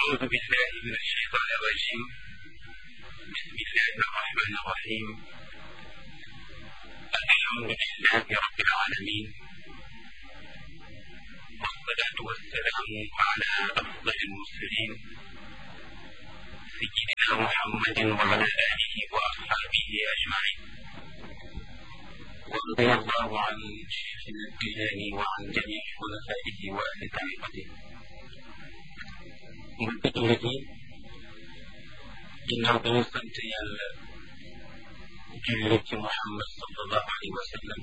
أعوذ بالله من الشيطان الرجيم بسم الله الرحمن الرحيم الحمد لله رب العالمين والصلاة والسلام على أفضل المرسلين سيدنا محمد وعلى آله وأصحابه أجمعين ورضي الله عن شيخنا التجاني وعن جميع خلفائه وأهل طريقته mbokki jullit yi ginnaaw bi ñu sant yàlla julli ci Muhammad sallallahu alayhi wa sallam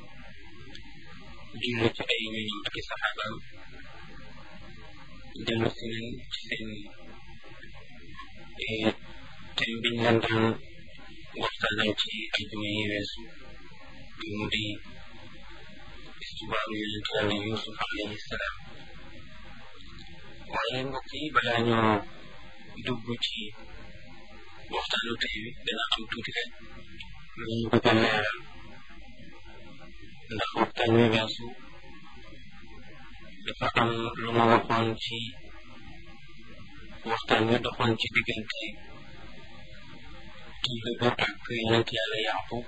julli ci ay ñoñam ak i saxaabaam dellu si nañ ci seen thème biñ leen doon waxtaanal ci ajuma yi weesu bi mu di istibaaru yonent yàlla Yuusuf alayhi salaam waaye mbokk yi balaa ñoo dugg ci waxtaanu tey wi dana am tuuti rek lu ñu bëgg a leeral ndax waxtaan wi weesu dafa am lu ma waxoon ci waxtaan wi doxoon ci diggante téere bi ak yonent yàlla Yaaqub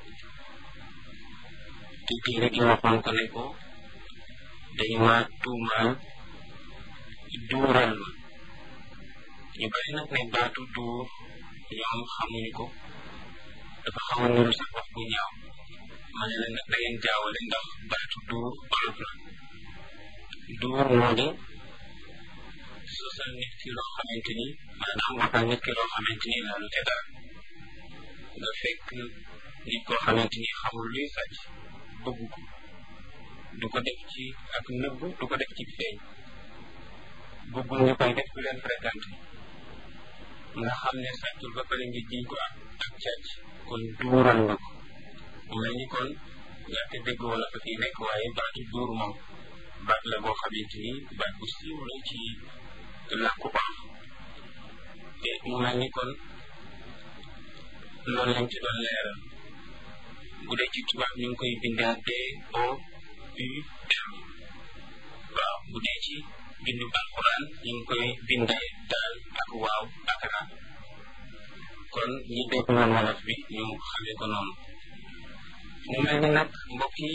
te téere gi waxoon ko ne ko dañu ma tuumaal duural ma ñu bari nag ne baatu duur ñoom xamuñu ko dafa xaw a nuru sax wax bu ñaaw ma ne leen nag da ngeen jaawale ndax baatu duur olof la duur moo di sosal nit ki loo xamante ni maanaam waxal nit ki loo xamante ni laalu ca dara nga fekk nit koo xamante ni xamul luy sàcc bëgg ko du ko def ci ak nëbb du ko def ci feeñ bëggul ñu koy def ku leen fréquenté nga xam ne sàccul ba pare nga jiñ ko ak ak càcc kon duural nga ko mu mel ni kon ñaate dégg wala fa fii nekk waaye baatu duur moom baat la boo xamante ni baat bu siiw la ci làkku olof te mu mel ni kon loolu lañ ci doon leeral bu dee ci tubaab ñu ngi koy bindee D O U R waaw bu dee ci bindu alquran ñu ngi koy bindee daal ak waaw ak ra kon ñi dégg woon wolof bi ñu xamee ko noonu mu mel ni nag mbokk yi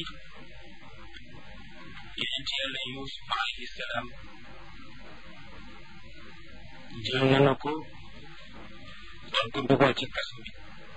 yonent yàlla Yuusuf alayhi salaam jël nañu ko doon ko dugal ci kaso bi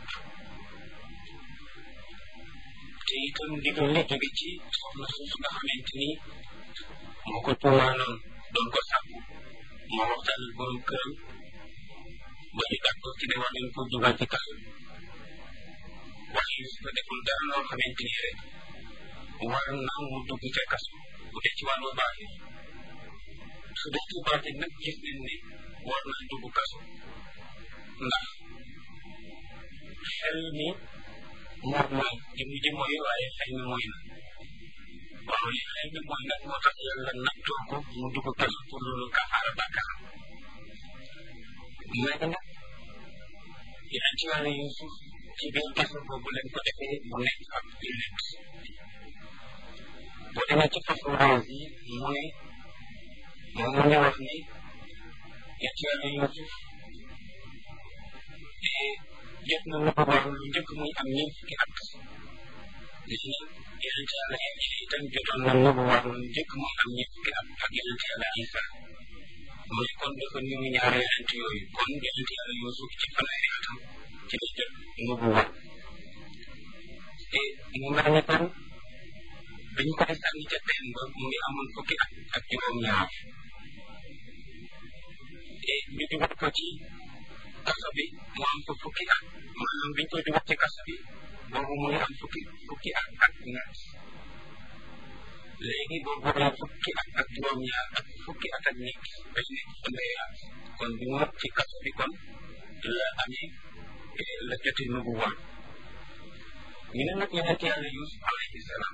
te itam ndigal li jóge ci soxna suuf nga xamante ni moo ko tuumaanoon doon ko sàkku moo waxtaan ak borom këram ba ñu d'accord ci ne war nañ ko dugal ci kaso bi waaye Yuusuf deful dara loo xamante ni rek war na mu dugg ca kaso bu dee ci wàllu baatin su dee ci baatin nag gis nañ ne war na dugg kaso ndax xel mi moom mooy jëmm ji mooy waaye xel mi mooy na waaw li xel mi mooy nag moo tax yàlla nattoo ko mu dugg kaso pour loolu kafaara bàkkaar léegi nag yeneen ci wàllu Yuusuf ci biir kaso boobu leen ko defee mu nekk ab jullit boo demee ci fasu raas yi mu ne moom mu ngi wax ni yeneen ci wàllu Yuusuf jot na lu ko war lu njëkk muy am ñeent fukki at léegi nag yonent yàlla Iisa itam jotoon na lu ko war lu njëkk muy am ñeent fukki at ak yonent yàlla Iisa mu ne kon dafa niru ñaari yonent yooyu kon yonent yàlla Yuusuf ci fanweeri atam ci la jot lu ko war te mu mel ni kon biñ koy sànni ca teen ba mu ngi amoon fukki at ak juróom-ñaar te ñu dugal ko ci kaso bi mu am fa fukki at maanaam biñ koy dugal ci kaso bi boobu mu ngi am fukki fukki at ak ñett léegi boobu la fukki at ak juróom-ñaar ak fukki at ak ñett dañ nekk fanweeri at kon bi mu ci kaso bi kon la amee la jote nubu woon ñu ne nag yonent yàlla Yuusuf alayhi salaam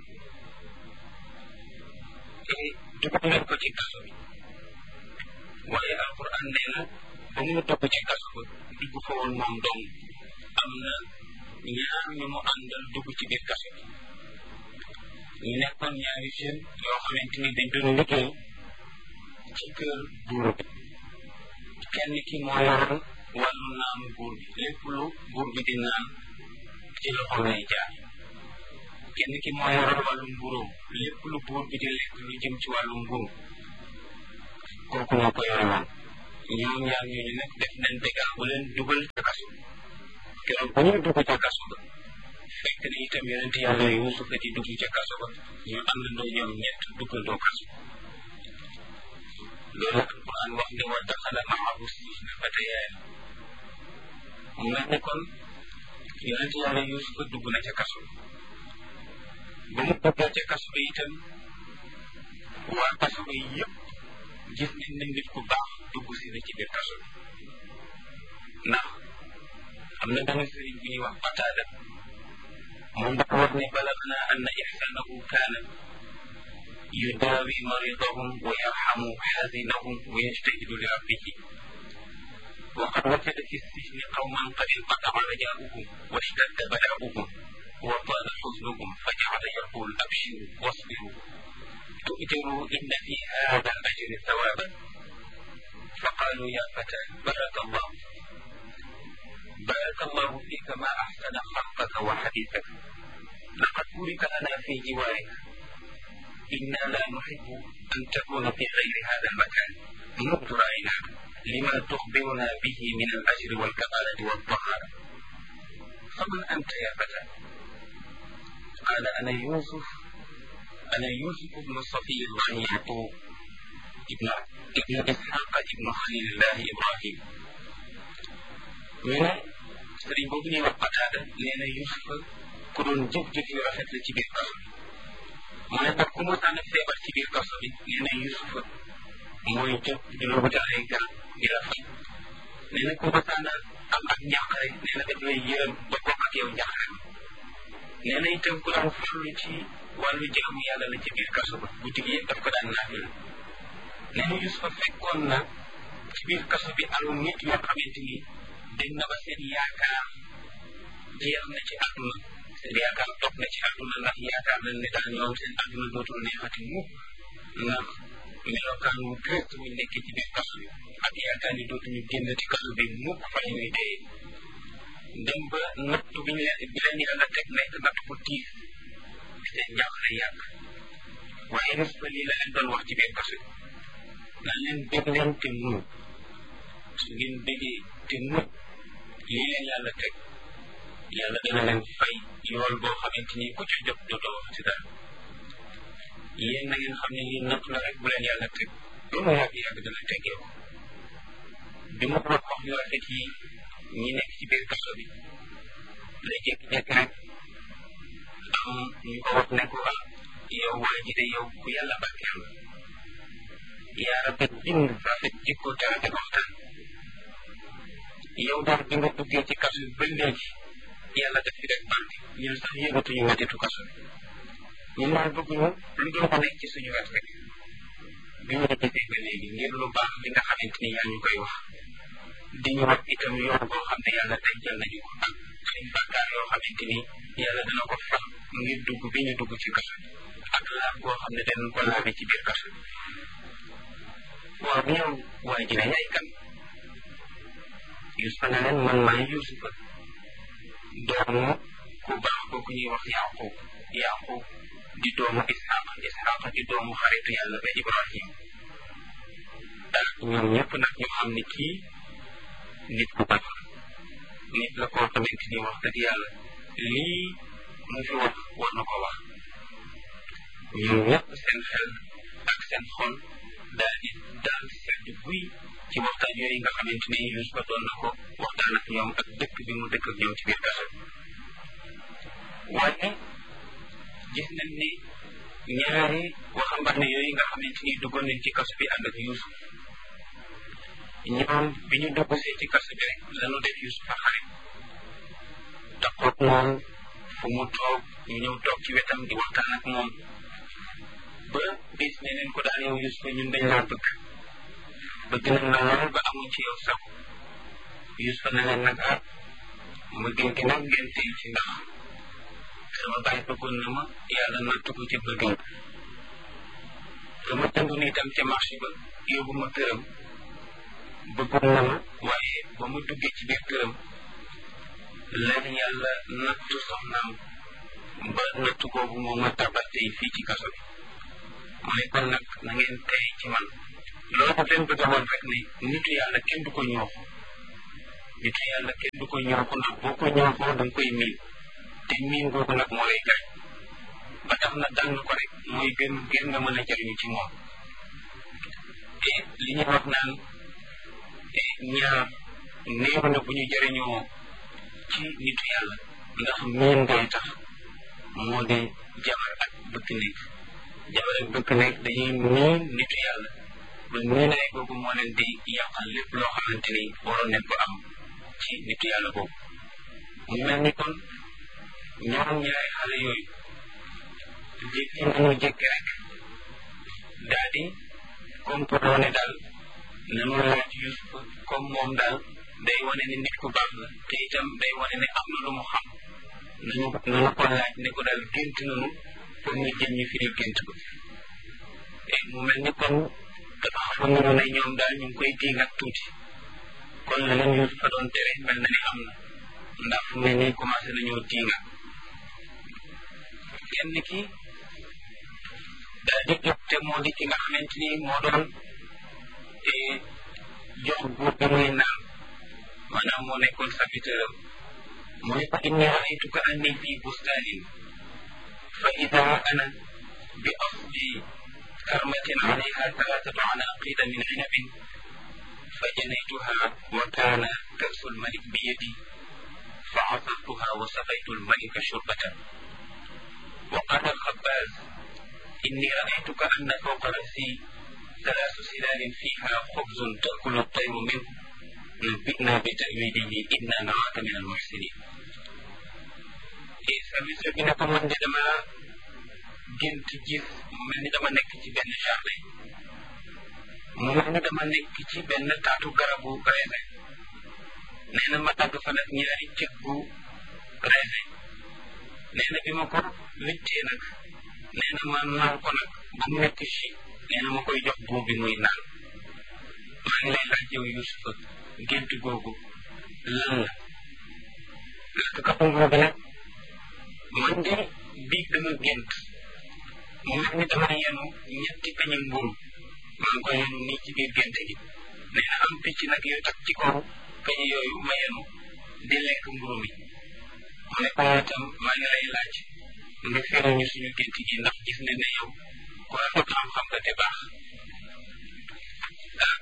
dugal leen ko ci kaso bi waaye alquran nee na ba mu dugg ci kaso ba dugg fa woon moom dong am na ñaar ñu mu àndal dugg ci biir kaso bi ñu nekkoon ñaari jeune yoo xamante ni dañ doon liggéey ci kër buur bi kenn ki moo yoroon wàllu naanu buur bi lépp lu buur bi di naan ci loxoom lay jaar kenn ki moo yoroon wàllu mburóom lépp lu buur bi di lekk lu jëm ci wàllu mburu kooku moo ko yore woon ñoom ñaar ñooñu nag def nañ dégâts bu leen dugal ca kaso keroog bu ñuy dugg ca kaso ba fekk na itam yonent yàlla Yuusuf di dugg ca kaso ba ñu àndandoo ñoom ñett duggandoo kaso loolu alquran wax ne wa daxala maahu sijna fatayaan mu mel ni kon yonent yàlla Yuusuf dugg na ca kaso ba mu duggee ca kaso ba itam waa kaso ba yëpp gis nañ ne nit ku baax dugg si na ci biir kaso bi ndax am na benn sëriñ bu ñuy wax Qataada moom dafa wax ne balagna anna ihsanahu kaana yudaawi maridahum wa yarhamu xazinahum wa yajtahidu li rabbihi وقد وجد في السجن قوما قد انقطع رجاؤهم واشتد بلاؤهم وطال حزنهم فجعل يقول ابشروا واصبروا تؤجروا ان في هذا الاجر ثوابا فقالوا يا فتى بارك الله بارك الله فيك ما احسن خلقك وحديثك لقد بورك لنا في جوارك انا لا نحب ان تكون في غير هذا المكان منذ رايناك لما تخبرنا به من الاجر والكماله والطهاره فمن انت يا فتى قال انا يوسف أنا يوسف بن صفي الله يعقوب ابن ابن إسحاق ابن خليل الله إبراهيم من sëriñ boobu ñuy wax Qataada nee na Yuusufa ku doon jëf-jëf yu rafet la ci biir kaso bi mu ne nag ku mosaan a feebar ci biir kaso bi nee na Yuusufa mooy jóg di la wutal ay garab di la faj nee na ku mosaan a am ak njàqare nee na daf lay yërëm ba bokk ak yow njàqare nee na itam ku daan farlu ci wàllu jaamu yàlla la ci biir kaso ba guddi gi yëpp daf ko daan naafila nee na Yuusufa fekkoon na ci biir kaso bi alu nit yoo xamante ni dem na ba seen yaakaar jeex na ci àdduna seen yaakaar toog na ci àdduna ndax yaakaar nañ ne daal ñoom seen àdduna dootul neexati mukk ndax melokaan wu gëst wuñ nekkee ci biir kaso bi ak yaakaar ni dootuñu génn ci kaso bi mukk fa ñuy dee dem ba nattu bi ñu leen bi leen yàlla teg nekk natt bu tiis seen njàqare yàgg waaye Yuusufa lii la leen doon wax ci biir kaso bi naan leen bég leen te muñ su ngeen bégee te muñ lii leen yàlla teg yàlla dana leen fay yool boo xamante ni ku ci jot dootoo wax ci dara yéen na ngeen xam ne lii natt la rek bu leen yàlla teg lu mu yàgg yàgg dana teggee ko bi ma wax wax yu rafet yi ñi nekk ci biir kaso bi lay jékki-jékki rek am ñu ko wax ne ko ah yow waa ji de yow ku yàlla barkeel la yaa rafet bind rafet jikko te rafet waxtaan yow daal bi nga duggee ci kaso bi ba léegi yàlla def fi rek barke ñun sax yëgatuñu mettitu kaso bi ñun daal bëgguñu lu dul ko nekk ci suñu wet rek bi ñu la gisee ba léegi ngir lu baax li nga xamante ni yaa ñu koy wax di ñu wax itam yoon boo xam ne yàlla dencal nañu ko ak suñ bàkkaar yoo xamante ni yàlla dana ko fal ngir dugg bi ñu dugg ci kaso bi ak laab boo xam ne danañ ko laabe ci biir kaso bi waaw yow waa ji ne yaay kan Yuusufa ne leen man maay Yuusufa doomu ku baax kooku ñuy wax Yaqub Yaqub di doomu Isxaaq Isxaaq di doomu xaritu yàlla ba Ibrahim ah ñoom ñëpp nag ñu xam ni kii nit ku baax nit la koo xamante ni wax dëgg yàlla lii mu fi wax war na ko wax ñoom ñëpp seen xel ak seen xol daal di daal sedd buy ci waxtaan yooyu nga xamante ni Yuusufa doon na ko waxtaan ak ñoom ak dëkk bi mu dëkk ak ñoom ci biir kaso waaye gis nañ ni ñaari waxambaane yooyu nga xamante ni duggoon nañ ci kaso bi ànd ak Yuusuf ñoom bi ñu dugg see ci kaso bi rek lañu def Yuusufa xarit taxoog moom fu mu toog ñu ñëw toog ci wetam di waxtaan ak moom ba bis ne leen ko daal yow Yuusufa ñun dañ laa bëgg bëgg nañ la lool ba amuñ ci yow sago Yuusufa ne leen nag ah ma gën gi nag ngeen tey ci ndax sama baay bëggoon na ma yàlla nattu ko ci bëggam dama jënd ni itam ca marché ba yóbbu ma këram bëggoon na ma waaye ba mu duggee ci biir këram lan yàlla nattu soxnaam ba nattu boobu moo ma tabal tey fii ci kaso bi mu ne kon nag na ngeen tey ci man loolu daf leen bëgg a woon rek ne nitu yàlla kenn du ko ñooxu nitu yàlla kenn du ko ñooxu ndax boo ko ñooxoo da nga koy miin te miin googu nag moo lay gaañ ba tax na dal ko rek mooy gën ngir nga mën a jëriñu ci moom te li ñuy wax naan ñaar néew na bu ñu jëriñoo ci nitu yàlla ndax miin ngay tax moo di jabar ak bëkk nekk jabar ak bëkk nekk dañuy miin nitu yàlla ba miinaay boobu moo leen di yàqal lépp loo xamante ni waroon nañ ko am ci nitu yàlla boobu mu mel ni kon ñoom ñaari xale yooyu jékki nañu jékki rek daal di complot ne daal nanu laaj Yuusuf comme moom daal day wane ne nit ku baax la te itam day wane ne am na lu mu xam nañu nañu ko laaj ne ko daal gént nañu pour ñu jëm ñu firil gént ko mu mel ni kon dafa xam nañu ne ñoom daal ñu ngi koy diingat tuuti kon la leen Yuusuf fa doon tere mel na ni am na ndax fu mel ni commencé nañoo diingat kenn ki daal di jóg te moo di ki nga xamante ni moo doon jox buur bi muy naan maanaam moo nekkoon serviteur am mu ne ko inni raaytuka anni fi bustaanin fa ida ana bi asli karmatin alayha talaatatu anaqida min inabin fa janaytuha wa kaana kasu lmalik bi yadi fa asartuha wa saqaytu lmalika shurbatan wa qala alxabaaz inni raaytuka anna fawqa rasi ثلاث سلال فيها خبز تأكل الطير منه نبئنا بتأويله إنا نراك من المحسنين service bi ne ko man de dama gént gis mu mel ni dama nekk ci benn jardin mu mel ni dama nekk ci benn taatu garabu raisin nee na ma dagg fa nag ñaari cëg bu raisin nee na bi ma ko wittee nag nee na ma naan ko nag ba mu nekk ci nee na ma koy jox buur bi muy naan maa ngi lay laaj yow Yuusufa gént googu lan la lakk katu nguur bi nag man de biig dama gént mu mel ni dama yenu ñetti peñi mburu maa ngi ko yenu nii ci biir gént gi nee na am picc nag yu tak ci kaw peñi yooyu ma yenu di lekk mburu mi mu ne ko itam maa ngi lay laaj nga firi ñu suñu gént gi ndax gis ne ne yow ku rafet xam-xam nga te baax ah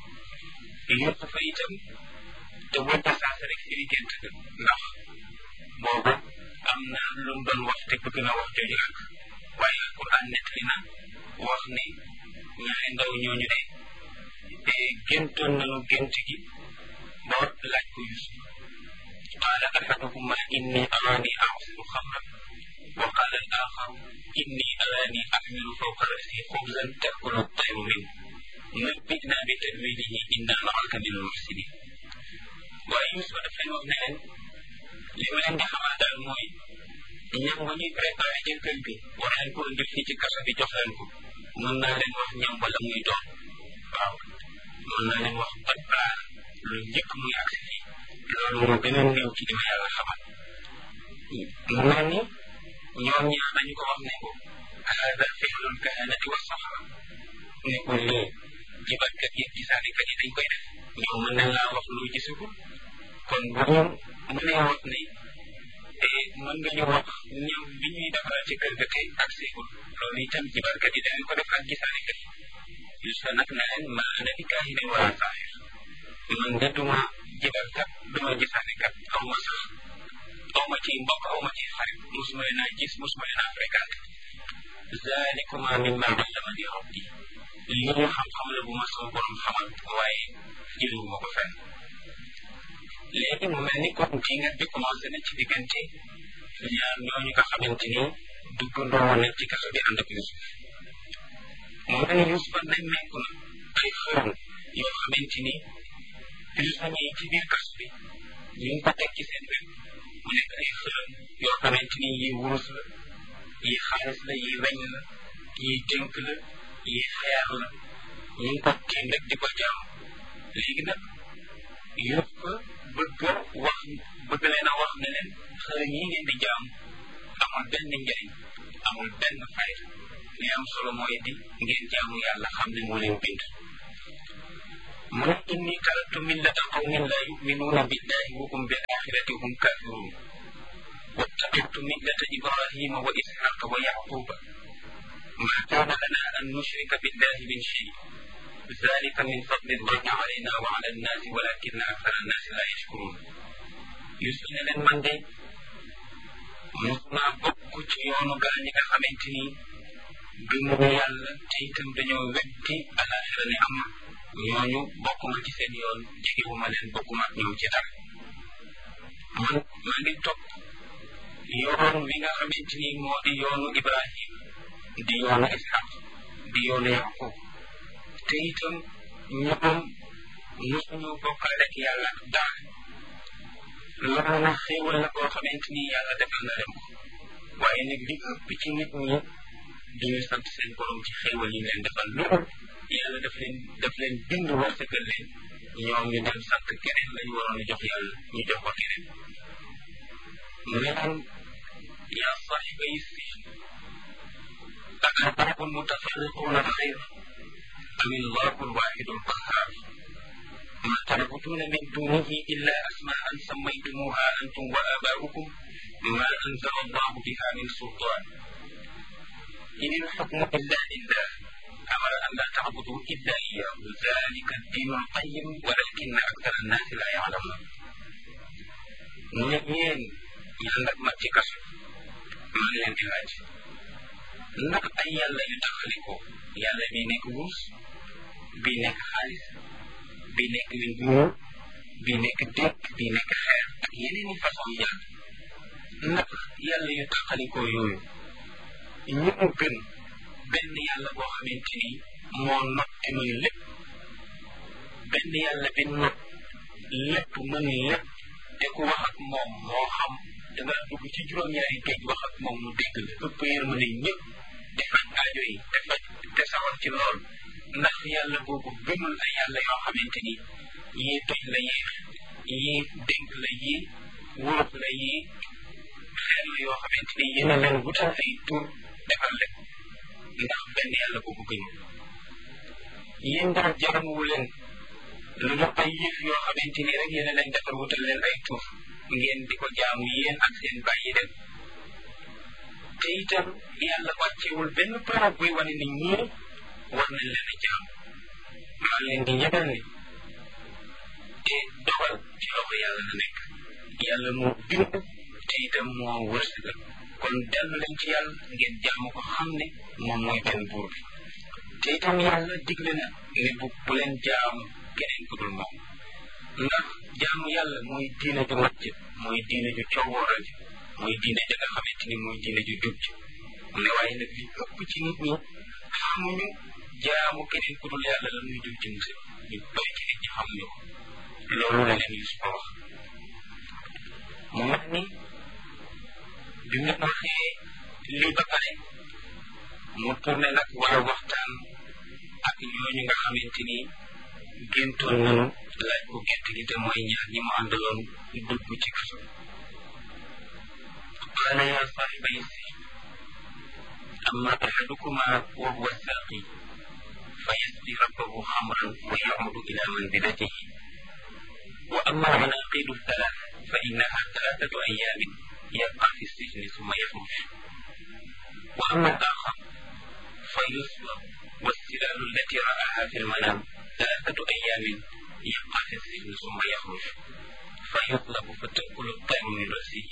yëpp fa itam te wënta saasa rek firi gént ga ndax boobu am na lu mu doon wax te bëgg na wax jooju ak waaye alquran nettali na wax ne ñaari ndaw ñooñu de te géntoon nañu gént gi ba laaj ko Yusuf qaala ahaduhuma inni araani a'siru xamran wa qaala al axaru inni araani axmilu fawqa rasi xubzan takulu tayru min nabbi'na bi ta'wilihi inna naraka min almuxsinin waaye Yusuf daf leen wax ne leen li ma leen di xamal daal mooy ñam ba ñuy préparé ci kër gi war leen ko indil fii ci kaso bi jox leen ko mën naa leen wax ñam wala muy doon waaw mën naa leen wax ban plat lu njëkk muy agsi fii loolu moo gën a néew ci li ma yàlla xamal mu mel ni ñoom ñaar dañu ko wax ne ko hada fi'lul kahanati wa sahra ne ko lii jibatkat yi gisaanikat yi dañ koy def ñoom mën nañ laa wax lu gisagul kon bu ñu mënee wax ne mën nga ñu wax ñam bi ñuy defaral ci kër ga tey ak seegul loolu itam jibarkat yi dañu ko def ak gisaanikat yi Yuusufa nag na leen ma ana bi kaahinin wala saahir man de duma jibarkat duma gisaanikat aw ma sax aw ma ciy mbokk aw ma ciy xarit musuma leen a gis musuma leen a fréquenté zalikuma mimma allamani rabbi lii xam-xam la bu ma sama borom xamal waaye jëliwu ma ko fenn léegi mu mel ni kon diingat bi commencé na ci diggante ñaar ñooñu nga xamante ni duggandoo woon nañ ci kaso bi ànd ak Yusuf mu mel ni Yusuf nemmeeku na ay xërëm yoo xamante ni prisonniers yi ci biir kaso bi ñu ngi ko teg ci seen wet mu nekk ay xërëm yoo xamante ni yi wurus la yi xaalis la yi weñ la yi dénk la yi xeer la ñu ngi ko tiim rek di ko jaam léegi nag yëpp bëgg wax bëgg leen a wax ne leen xërëm yi ngeen di jaam amul benn njëriñ amul benn fayda li am solo mooy di ngeen jaamu yàlla xam ne moo leen bind mu ne inni taraktu millata qawmin la yuminuuna billahi wa hum bil axirati hum kafirun واتبعت ملة إبراهيم وإسحاق ويعقوب ما كان لنا أن نشرك بالله من شيء ذلك من فضل الله علينا وعلى الناس ولكن أكثر الناس لا يشكرون يسأل من دي musna bokk ci yoonu gaa ñi nga xamante ni gëmuñu yàlla te itam dañoo weddi alaxira ne am ñooñu bokkuma ci seen yoon jegewuma leen bokkuma ak ñoom ci dara man maa ngi topp yoon wi nga xamante ni moo di yoonu Ibrahim di yoonu Ishaq di yoonu Yaqub te itam ñoom mosuñu bokkaale ak yàlla ak dara loolu nag xéewal la koo xamante ni yàlla defal na leen ko waaye nag li ëpp ci nit ñi duñu sant seen borom ci xéewal yi leen defal loolu yàlla daf leen daf leen bind wërsëgal leen ñoom ñu dem sant keneen lañu waroon a jox yàlla ñu jox ko keneen mu ne leen yaa saaxiba yi si أأرباب متفرقون خير أم الله الواحد القهار ما تعبدون من دونه إلا أسماء سميتموها أنتم وآباؤكم ما أنزل الله بها من سلطان إن الحكم إلا لله أمر أن لا تعبدوا إلا إياه ذلك الدين القيم ولكن أكثر الناس لا يعلمون ñeen ñaan nag ma ci kaso maa ngi leen di laaj ndax ay yàlla yu taxaliko yàlla bi nekk wurus bi nekk xaalis bi nekk wiñ bu ñuul bi nekk dëkk bi nekk xeer ak yeneen i façon yàlla ndax yàlla yu taxalikoo yooyu ñu mu gën benn yàlla boo xamante ni moo not te mën lépp benn yàlla bi not lépp mën lépp te ku wax ak moom moo xam da nga dugg ci juróom-ñaari géej wax ak moom mu dégg la ëpp yërmande ñëpp di faj aajo yi te faj te sawar ci lool ndax yàlla boobu gënul ay yàlla yoo xamante ni yii toj la yii yii dénk la yii wóof la yii xeer la yoo xamante ni yéen a leen wutal ay tur defal leen ndax benn yàlla boobu gënul yéen daal jaramuwu leen lu ñu ay yëf yoo xamante ni rek yéen a leen defar wutal leen ay tur ngeen di ko jaamu yéen ak seen bàyyi dem te itam yàlla wàccewul benn preuve buy wane ni ñii war nañ leen a jaam maa leen di yëgal ni te dogal ci loxo yàlla la nekk yàlla moo bind te itam moo wërsëgal kon dellu leen ci yàlla ngeen jaamu ko xam ne moom mooy benn buur bi te itam yàlla digle na ne bu bu leen jaamu keneen ku dul moom ndax jaamu yàlla mooy diine ju mat ji mooy diine ju coowooral ji mooy diine ja nga xamante ni mooy diine ju jub ji mu ne waaye nag li ëpp ci nit ñi xamuñu jaamu keneen ku dul yàlla la muy jub ci musib ñu bëri ci nit ñi xamuñu ko loolu la leen Yuusufa wax mu mel ni bi mu waxee lii ba pare mu tourné nag war a waxtaan ak ñooñu nga xamante ni géntoon nanu laaj ko gént gi te mooy ñaar ñi mu àndaloon dugg ci kaso qaala yaa saaxibay si amma axadukuma wa huwa saaqi fa yasqi rabbahu xamran wa yacudu ila manzilatihi wa amma alcanaqidu thalath fa innaha thalathatu ayaamin yabqa fi sijni summa yaxruj wa amma alaaxar fa yuslab والسلال التي رآها في المنام ثلاثة أيام يبقى في السجن ثم يخرج فيطلب فتأكل الطير من رأسه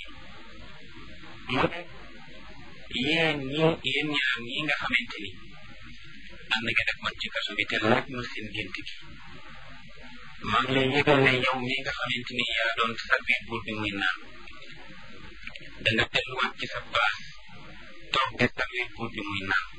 yéen ñi yéen ñaar ñi nga xamante ni am na nga def man ci kaso bi te laaj ma seen gént gi maa ngi lay yëgal ne yow mi nga xamante ni yaa doon servir buur bi muy naan da nga delluwaat ci sa place toog di servir buur bi muy naan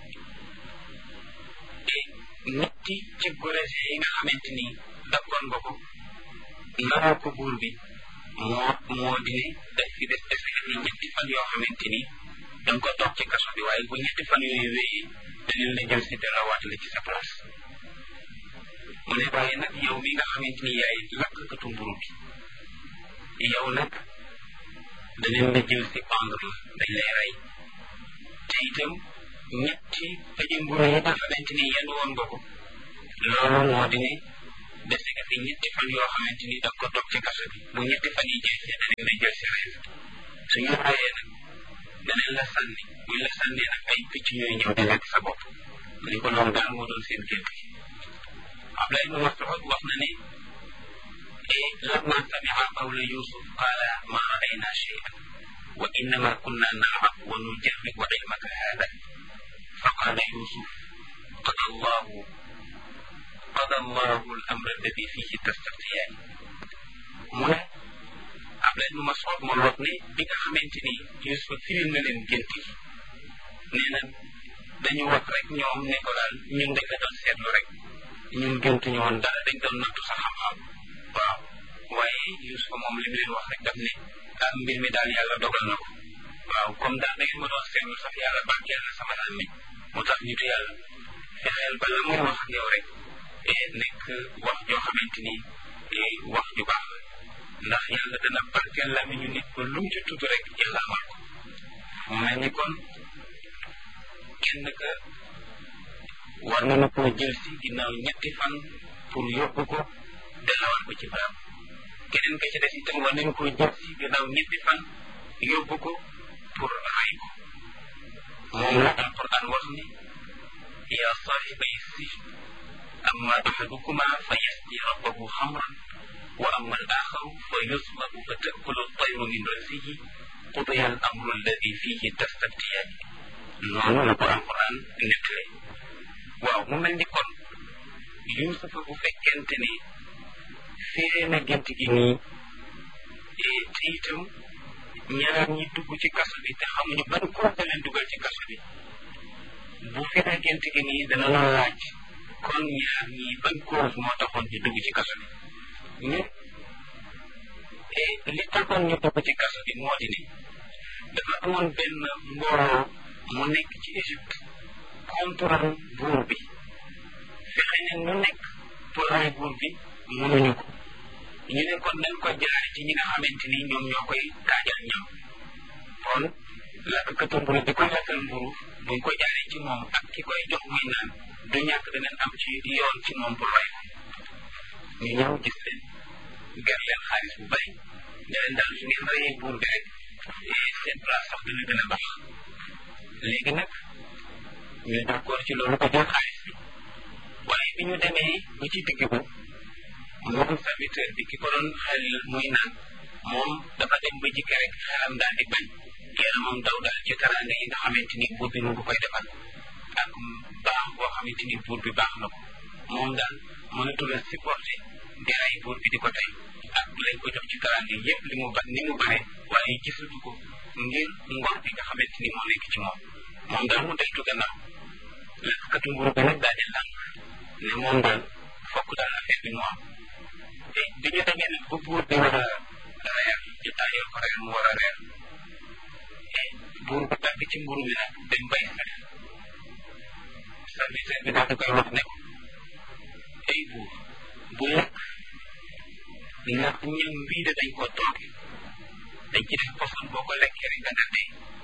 te ñetti ci gorees yi nga xamante ni dakkoon nga ko naroo ko buur bi moo moo di ne daf fi des dese ni ñetti fan yoo xamante ni da nga ko toog ci kaso bi waaye bu ñetti fan yooyu wéyee dañu la jël si delloowaat la ci sa place mu ne waaye nag yow mi nga xamante ni yaay lakkatu mburu bi yow nag danañ la jël si pendre la dañ lay rey te itam ñetti paji mburu yi nga xamante ni yenn woon nga ko loolu moo di ne dese nga fi ñetti fan yoo xamante ni da nga ko toog ci kaso bi bu ñetti fan yi jeexee danañ la jël si rey suñu reyee nag danañ la sànni buñ la sànnee nag ay picc ñooy ñëw di lekk sa bopp mu ne ko loolu daal moo doon seen gént gi Abdullah ibn Mas'ud wax na ne لما سمع قول يوسف قال ما رأينا شيئا وإنما كنا نلعب ونجرب علمك هذا فقال يوسف قضى الله قضى الله الأمر الذي فيه تستفتيان من Abdullah ibn Mas'ud moo wax ne bi nga xamante ni Yuusuf firil na leen gént yi nee na dañu wax rek ñoom ne ko daal ñun dañ la doon seetlu rek ñun géntuñu woon dara dañ doon nattu sa xam-xam waaw waaye Yuusufa moom li mu leen wax rek daf ne ah mbir mi daal yàlla dogal na ko waaw comme daal da ngeen ma doon seetlu sax yàlla barkeel na sama làmmiñ moo tax nitu yàlla fexeel ba la muy wax ak yow rek nekk wax joo xamante ni wax ju baax la ndax yàlla dana barkeel làmmiñu nit ba lu mu ci tudd rek yàlla amal ko mu mel ni kon kenn ka war na koo jël si ginnaaw ñetti fan pour yóbbu ko dellawal ko ci barab keneen ka ci des itam war nañu koo jël si ginnaaw ñetti fan yóbbu ko pour ray ko moom la alquran wax ni yaa saaxibay sijn amma axadukuma fa yasqi rabbahu xamran wa amma al axaru fa yusbabu fa takulu tayru min rasihi qudiya al amru alladi fihi tastabtiyaani noonu la ko alquran nettale waaw mu mel ni kon Yuusufa bu fekkente ni firee na gént gi nii te itam ñaar ñi dugg ci kaso bi te xamuñu ban cause leen dugal ci kaso bi bu firee gént gi nii dana la laaj kon ñaar ñi ban cause moo taxoon ñu dugg ci kaso bi ñu li taxoon ñu dugg ci kaso bi moo di ne dafa amoon benn mbooloo mu nekk ci Égypte contre buur bi fexe ne nu nekk pour rey buur bi mënuñu ko ñu ne kon nañ ko jaare ci ñi nga xamante ni ñoom ñoo koy taajal ñam kon lakkatu mburu bi koy lakkal mburu buñ ko jaaree ci moom ak ki koy jox muy naan du ñàkk danañ am ci yoon ci moom pour rey ko ñu ñëw gis leen ger leen xaalis bu bari ne leen daal su ngeen reyee buur bi rek seen place sax dana gën a baax léegi nag ñu d'accord ci loolu ko jël xaalis bi waaye bi ñu demee ba ci digg ba moom serviteur bi ki ko doon xel muy naan moom dafa dem ba jikki rek xelam daal di bañ yaramam daw daal ci teraanga yi nga xamante ni buur bi mu ngi koy defal ak baax boo xamante ni buur bi baax na ko moom daal mënatul a supporter di rey buur bi di ko tey ak lañ ko jox ci teraanga yépp li mu ba ni mu bare waaye gisatu ko ngir ngor bi nga xamante ni moo nekk ci moom moom daal mu deltu gannaaw lakkatu mburu bi nag daal di lànk ne moom daal fokk daal affaire bi mu am te bi ñu demee nag ba buur bi war a reer ñu taayoo ko reer mu war a reer te buur bu tàgg ci mburu mi nag dem bay xef serviteur bi daal di koy wax ne ko ay buur bu lekk ndax ñam bii de dañ ko tooge dañ ci def poson boo ko lekkee rek da nga dee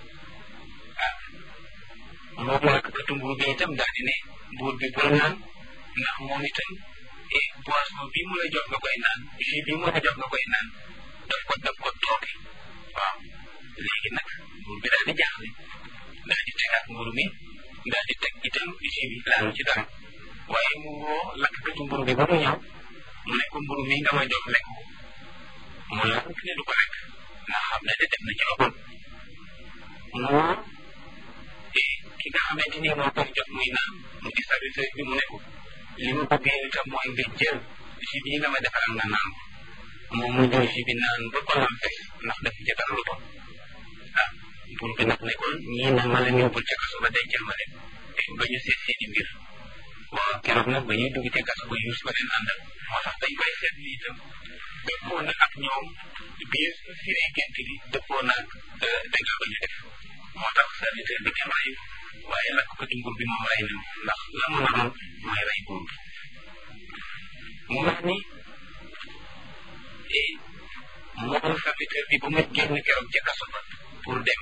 ah moom lakkatu mburu bi itam daal di ne buur bi bul naan ndax moom itam et boisson bii mu la jox nga koy naan jus bii mu la jox nga koy naan daf ko daf ko tooke waaw léegi nag buur bi daal di jaaxle daal di tegaat mburu mi daal di teg itam jus bi laalu ci dara waaye mu woo lakkatu mburu bi ba mu ñëw mu ne ko mburu mi nga ma jox lekk ko mu lànk ne du ko lekk ndax xam ne de def na ci ëppal mu woo ki nga xamante ni moo koy jox muy naan mu di serviteur bi mu ne ko li ma bëgg yow itam mooy nga jël jus bii nga ma defaral nga naan moom mu jël jus bi naan ba ko lam fees ndax daf ci dara lu bon ah buur bi nag ne ko ñii nag ma leen yóbbul ca kaso ba dencal ma leen ba ñu seet seeni mbir waaw keroog nag ba ñuy dugg ca kaso ba yuus ba leen àndal moo tax dañ koy seet ni itam dëppoo na ak ñoom biir firee gént gi dëppoo na ak dëgg ba ñu def moo tax serviteur bi kenn reyu waaye lakk ko ci nguur bi moom rey na ndax la mu naroon mooy rey buur bi mu wax ni moom serviteur bi ba ma génn keroog ca kaso ba pour dem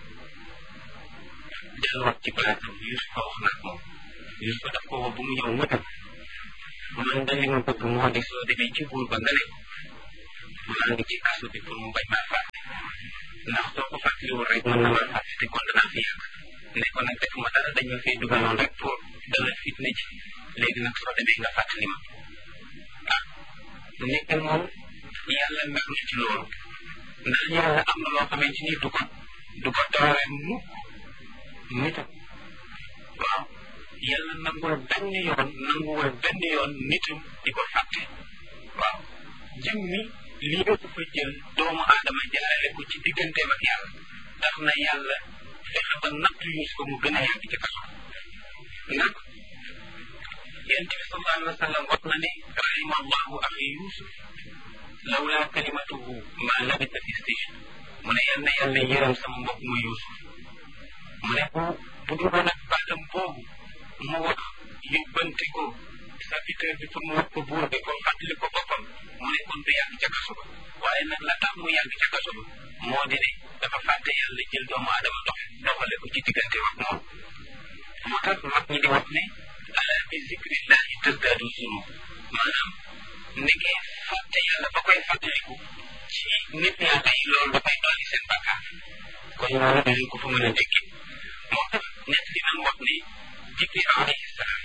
delluwaat ci place am Yuusufa wax nag moom Yuusufa daf ko woo bu mu ñëw mu ne man de li ma bëgg moo di soo demee ci buur ba nga ne maa ngi ci kaso bi pour mu bañ maa fàtte ndax soo ko fàttaliwul rek mën na maa fàtte te kon danaa fi yàgg ne ko nag defuma dara dañ ma fee dugaloon rek pour dala fitna ji léegi nag soo demee nga fàttali ma ah nekk moom yàlla mer na ci loolu ndax yàlla am na loo xamante ni du ko du ko doore mukk nitam waaw yàlla nangul benn yoon nanguwul benn yoon nitam di ko fàtte waaw jëm mi lii nga ko fa jël doomu aadama jaarale ko ci digganteem ak yàlla tax na yàlla fexe ba nattu yuus ko mu gën a yàgg ci kaso nag yonent bi sallallahu alayhi wa sallam wax na ne rahima allahu axi yusuf lawla kalimatuhu ma labisa fi sijn mu ne yal na yàlla yërëm sama mbokk mu yusuf mu ne bu bu dul woon ak baatam boobu mu wax yóbbante ko serviteur bi pour mu wax ko buur bi ko fàttali ko boppam mu ne kon du yàgg ca kaso ba waaye nag la tax mu yàgg ca kaso ba moo di ne dafa fàtte yàlla jël doomu aadama dox doxale ko ci diggante wax moom moo tax mag ñi di wax ne ala bi zikrillahi tazdaadu zunub maanaam nekkee fàtte yàlla ba koy fàttaliku ci nit yàlla yi loolu dafay dolli seen bàkkaar kon loolu dañu ko fa mën a dégg moo tax nett li nan wax ne jibril alayhi salaam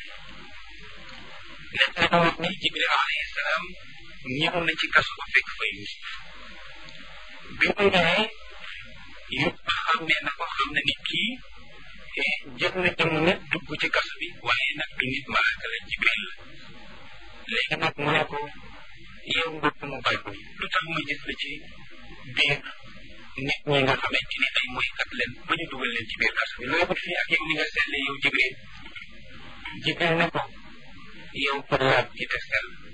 nett li nan wax ne jibril alayhi salaam ñëw na ci kaso ba fekk fa yusuf bi mu ñëwee yusuf xam ne na ko xam ne ni kii jël na jëmm nit dugg ci kaso bi waaye nag du nit malaaka la jibril la léegi nag mu ne ko yow mbokk mu bay ko lu tax ma gis la ci biir nit ñi nga xamante ni ay moykat leen ba ñu dugal leen ci biir kaso bi looy wut fii ak yow ni nga seetlee yow jibril jibril ne ko yow ko laab ci te sell